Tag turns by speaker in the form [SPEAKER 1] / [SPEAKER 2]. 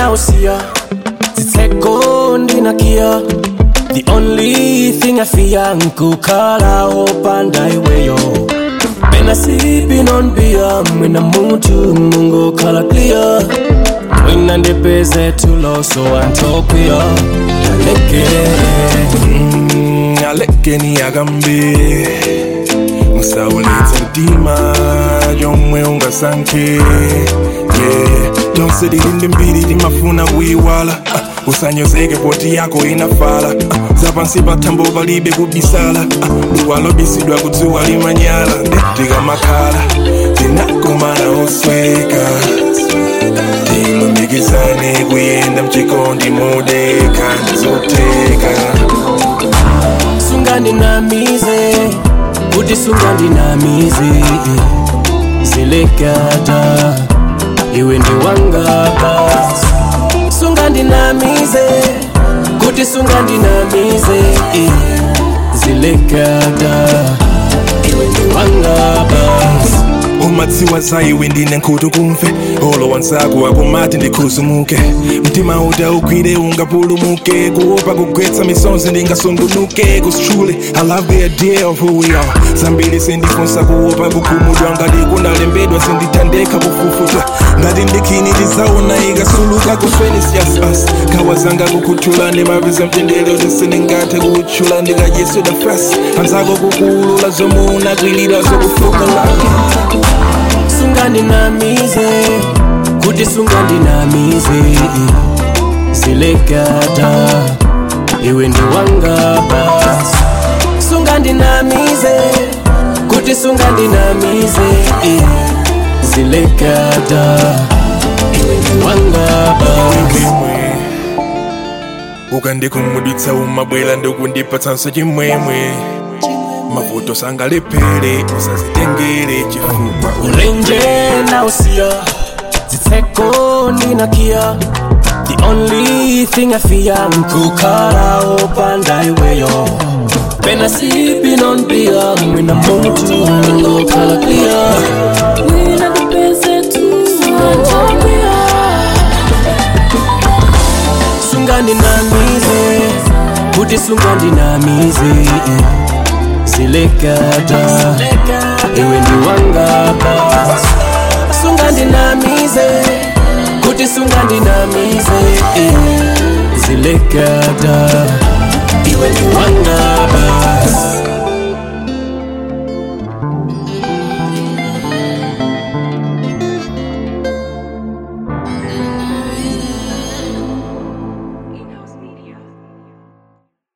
[SPEAKER 1] nausiya zitseko ndinakiya the only thing i fear nkukhala opanda iweyo pena sipping on beer mwina mutu mungokhala clear mwina ndipeze tulo so antopia aleke
[SPEAKER 2] Mm, alekeni agambe musawuletsa mtima yomwe ungasankhe yeah. tonse tilindi mbiri timafuna kuyiwala uh, usanyozeke poti yako inafala uh, zapansi pathambo palibe kubisala uh, duwa lobisidwa kudzuwa limanyala ndetikamakhala tinakomana osweka tilumikizane kuyenda mchikondi modeka ndizoteka
[SPEAKER 1] sungandinamize kuti sungandinamize zilekata iwe ndi wangapa sungandinamize kuti sungandinamize zilekata iwe ndi wangapa
[SPEAKER 2] umadziwa za iwe ndine nkhutu kumve olo wanzako akumati ndikhuzumuke mtima uta ugwire ungapulumuke kuopa kugwetsa misonzi ndingasungunuke kustrule i love the idea of who we are zambiri sindifunsa kuopa kukhumudwa ngati kunalembedwa sindithandeka kufufuta ngati ndikhini tizaona ikasuluka kufeni just us khawa zanga kukhuthula ndimapeza mtendere tisindingathe kutchula ndikadyesweda fras anzako kukuulula zomwe unakwilira zokufukalani
[SPEAKER 1] sungandinamize kuti sungandinamize zilekata iwe ndi wangapa sungandinamize kuti sungandinamize zilekata iwe ndi wangapa
[SPEAKER 2] chimwemwe ukandikhumudwitsa umabwera ndikundipatsanso chimwemwe mavuto sangalephere usazitengere chifukwa
[SPEAKER 1] ulenje nausiya zitseko ndinakiya the only thing i fear nkukhala opanda iweyo pena sipping on beer mwina mutu ngokhala clear
[SPEAKER 3] Mwina ndipeze tu Antopia
[SPEAKER 1] sungandinamize kuti sungandinamize zilekata iwe ndi wangapa sungandinamize kuti sungandinamize zilekata iwe ndi wangapa